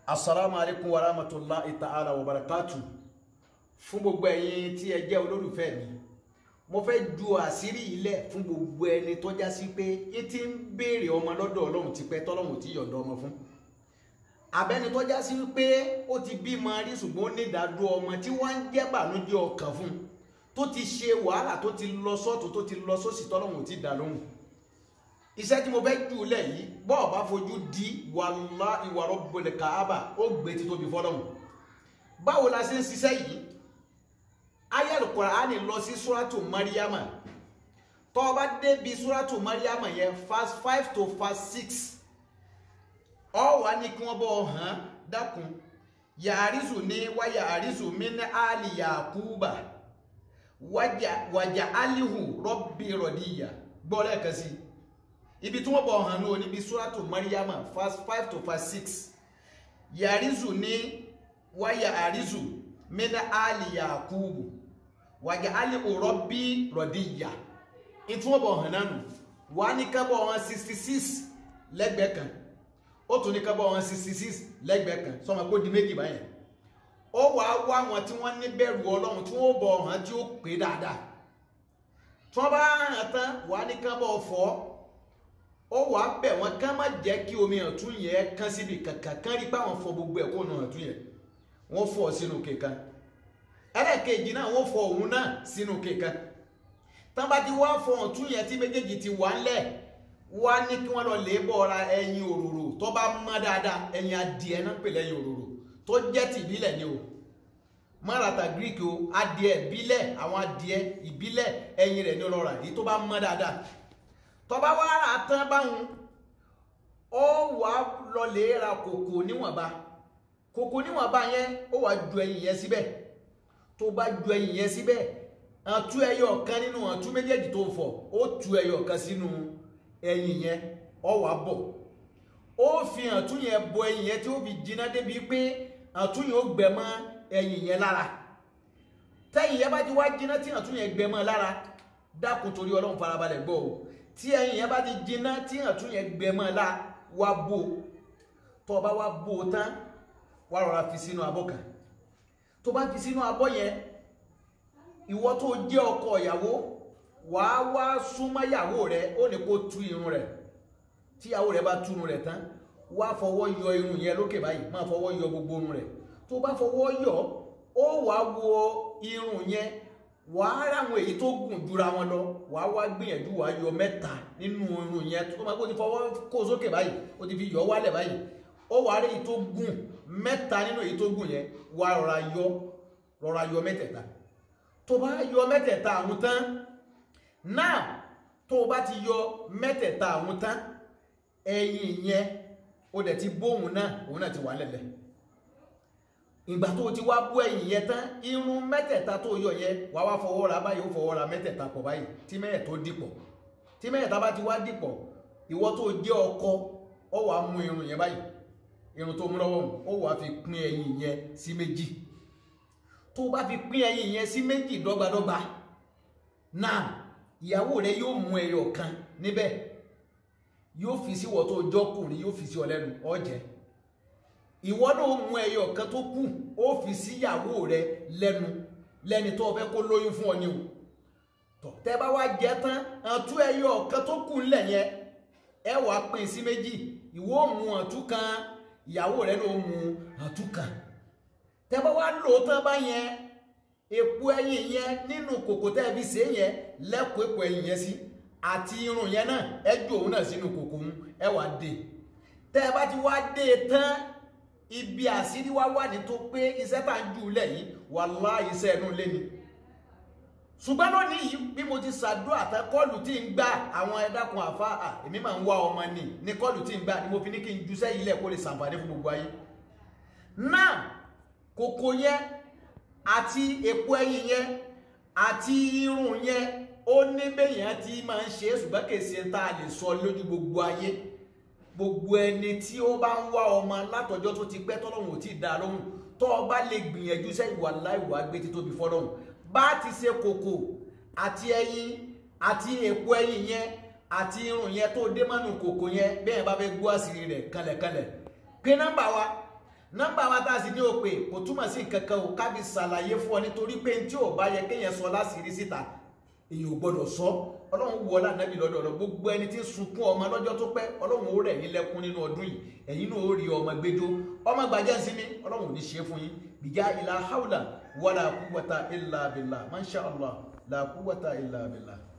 assalamu alaikum wa rahmatullahi ta'ala wa barakatu fún gbogbo ẹ̀yin tí ẹ jẹ́ olólùfẹ́ mi mo fẹ́ ju àṣírí ilẹ̀ fún gbogbo ẹni tó já sí pé yín ti ń béèrè ọmọ lọ́dọ̀ ọlọ́run ti pẹ́ tọ́lọ́run ti yọ̀ǹda ọmọ fún abẹ́ni tó já sí pé ó ti bímọ rí ṣùgbọ́n ó ní ìdádúró ọmọ tí wọ́n ń jẹ́ bànújẹ́ ọkàn fún tó ti ṣe wàhálà tó ti lọ sọ́tún tó ti lọ sósì tọ́lọ́run ti dà lóhùn iṣẹ́ tí mo fẹ́ jù lẹ̀ yìí bọ́ọ̀ bá fojú di wàlá ìwà rọ́bọlẹ̀ káábà ó gbé ti tóbi fọ́lọ́hùn báwo la ṣe ń ṣiṣẹ́ yìí ayé Al-Qur'ani lọ sí suratu mariama tó o bá débi suratu mariama yẹn verse five to verse six ọ wà ní kí wọ́n bọ́ hàn dákun yàrísù ní wá yàrísù mí ní àlì yakuba wàjà alihu rọ́bì rọ̀díyà gbọ́ lẹ́ẹ̀kan sí i ibi tí wọ́n bọ̀ hàn ní níbi suratu mariama verse five to verse six yarizu ní wáyà àrízù mina ali yakubu wàjà ali òrọ́bí rọ̀díyà ìtí wọ́n bọ̀ hàn nánu wà ní kábọ̀ wọn sixty six lẹ́gbẹ̀ẹ́ kan ó tún ní kábọ̀ wọn sixty six lẹ́gbẹ̀ẹ́ kan sọmọ kó di méjì báyẹn ó wà á wá wọn tí wọ́n ní bẹ̀rù ọlọ́run tí wọ́n bọ̀ hàn tí ó pé dáadáa tí wọ́n bá hàn tán wà ní kábọ̀ fọ́ ó wàá bẹ̀ wọ́n ká má jẹ́ kí omi ọ̀tún yẹn kán síbi kankan kán rí báwọn fọ gbogbo ẹ̀ kó nu ọ̀tún yẹn wọ́n fọ sínú kékan ẹlẹ́ẹ̀kejì náà wọ́n fọ òun náà sínú kékan tán bá ti wá fọ ọ̀tún yẹn tí méjèèjì ti wà ńlẹ̀ wá ní kí wọ́n lọ lè bọ́ra ẹyin òróró tó bá mọ́ dáadáa ẹyin adìẹ náà pè lẹ́yìn òróró tó jẹ́ ti ìbílẹ̀ ni o márata greek o adìẹ ìbílẹ̀ àwọn adìẹ ìbílẹ̀ ẹyin rẹ̀ ní ọlọ́ra èyí tó bá mọ́ dáadáa tọba wa ra tán báwọn ó wà lọlẹ̀ ra kòkò níwọ̀nba kòkò níwọ̀nba yẹn ó wà ju ẹyin yẹn síbẹ̀ tó bá ju ẹyin yẹn síbẹ̀ àtú ẹyọ kan nínú àtú méjèèjì tó fọ̀ ó tu ẹyọ kan sínú ẹyin yẹn ó wà bọ̀ ó fi àtú yẹn bọ ẹyin yẹn tí ó fi jiná débi pé àtú yẹn ó gbẹ mọ́ ẹyin yẹn lára tẹyin yẹn bá ti wá jiná tí àtú yẹn gbẹ mọ́ lára dákun torí Ọlọ́run farabalẹ̀ gbọ́ o tí ẹyin yẹn bá ti jiná tí àtún yẹn gbẹmọ la wá bò tó o bá wá bò ó tán wá rọra fi sínú abọ́ kan tó bá fi sínú abọ́ yẹn ìwọ tó jẹ́ ọkọ ìyàwó wàá wá súnmọ́ ìyàwó rẹ ó ní kó tú irun rẹ tí ìyàwó rẹ bá tú irun rẹ tán wá fọwọ́ yọ irun yẹn lókè báyìí máa fọwọ́ yọ gbogbo irun rẹ tó bá fọwọ́ yọ ó wàá wo irun yẹn wàá ráwọn èyí tó gùn jura wọn lọ wàá wá gbìyànjú wàá yọ mẹ́ta nínú irun yẹn tó máa kó ti fọwọ́ kó sókè báyìí ó ti fi yọ wálẹ̀ báyìí ó wàá rí èyí tó gùn mẹ́ta nínú èyí tó gùn yẹn wàá rọra yọ rọra yọ mẹ́tẹ̀ẹ̀ta tó bá yọ mẹ́tẹ̀ẹ̀ta àwọn tán náà tó o bá ti yọ mẹ́tẹ̀ẹ̀ta àwọn tán ẹyin yẹn ó dẹ̀ ti bóun náà òun náà ti wà lẹ̀lẹ̀ ìgbà tó o ti wá bú ẹ̀yìn yẹn tán irun mẹ́tẹ̀ẹ̀ta tó yọ yẹn wàá wá fọwọ́ ra báyìí ó fọwọ́ ra mẹ́tẹ̀ẹ̀ta pọ̀ báyìí tí mẹ́ẹ̀ tó dìpọ̀ tí mẹ́ẹ̀ta bá ti wá dìpọ̀ ìwọ tó jẹ́ ọkọ ọ wàá mú irun yẹn báyìí irun tó mú lọ́wọ́ ó wàá fi pín ẹ̀yìn yẹn sí méjì tó bá fi pín ẹ̀yìn yẹn sí méjì dọ́gbadọ́gba náà ìyàwó rẹ yóò mú ẹyọ kan níbẹ̀ yóò fi sí wọ́ tó jọ́kùnrin yóò fi sí ọ lẹ́nu ọ jẹ́ ìwọ náà mú ẹyọ kan tó kù ó fi síyàwó rẹ lẹ́nu lẹ́ni tó fẹ́ kó lóyún fún ọ ní o tọ tẹ bá wá jẹ tán àtú ẹyọ kan tó kù ńlẹ̀ yẹn ẹ wàá pín sí méjì ìwọ mú àtú kan ìyàwó rẹ ló mú àtú kan tẹ bá wá lò tán bá yẹn èpo ẹyin yẹn nínú kòkò tẹ fi ṣe yẹn lẹkọọ èpo ẹyin yẹn sí àti irun yẹn náà ẹ jù òun náà sínú kòkò mu ẹ wàá dé tẹ bá ti wá dé tán ibi àṣírí wá wà ní tó pé iṣẹ́ tá ń jù lẹ̀ yìí wàláhì iṣẹ́ ẹnu lé ni ṣùgbọ́n lónìí yìí bí mo ti ṣàdúrà tán kọ́ọ̀lù tí ń gbà àwọn ẹ̀dákun àfa à èmi máa ń wá ọmọ ni ní kọ́ọ̀lù tí ń gbà ni mo fi ní kí n ju sẹ́yìn ilẹ̀ kó lè ṣàǹfààní fún gbogbo ayé náà kòkò yẹn àti èpo ẹyin yẹn àti irun yẹn ó ní bẹ́yẹn tí máa ń ṣe é ṣùgbọ́n kì í ṣe tá a lè sọ lójú gbogbo ayé gbogbo ẹni tí ó bá ń wá ọmọ látọjọ́ tó ti pẹ́ tọ́lọ́hún ò tí ì dá lóhùn tó o bá lè gbìyànjú sẹ́yìn wà láìwà gbé títóbi fọ́lọ́hún bá ti ṣe kòkò àti ẹyin àti èpo ẹyin yẹn àti irun yẹn tó dé mọ́nù kòkò yẹn bẹ́ẹ̀ bá fẹ́ gbọ́ àṣírí rẹ̀ kanlẹ̀kanlẹ̀ pé nọ́mbà wa nọ́mbà wa tá a sì ní òpè kò túmọ̀ sí nǹkan kan ò kábi ṣàlàyé fún ọ nítorí pé tí ò bá yẹ kéèyàn sọ láṣìírí síta èyàn ò gbọdọ̀ sọ ọlọ́run wọ lánàbí lọ́dọ̀ ọ̀rọ̀ gbogbo ẹni tí ń sunkún ọmọ lọ́jọ́ tó pẹ́ ọlọ́run ó rẹ̀ yín lẹ́kún nínú ọdún yìí ẹ̀yin náà ó rí ọmọ gbẹjọ ọmọ gbàjẹ́ sí ni ọlọ́run ò ní ṣe fún yín bìjà ìlà haúlà wàlà kúwàtà ìlà bìlà masha Allah la kúwàtà ìlà bìlà.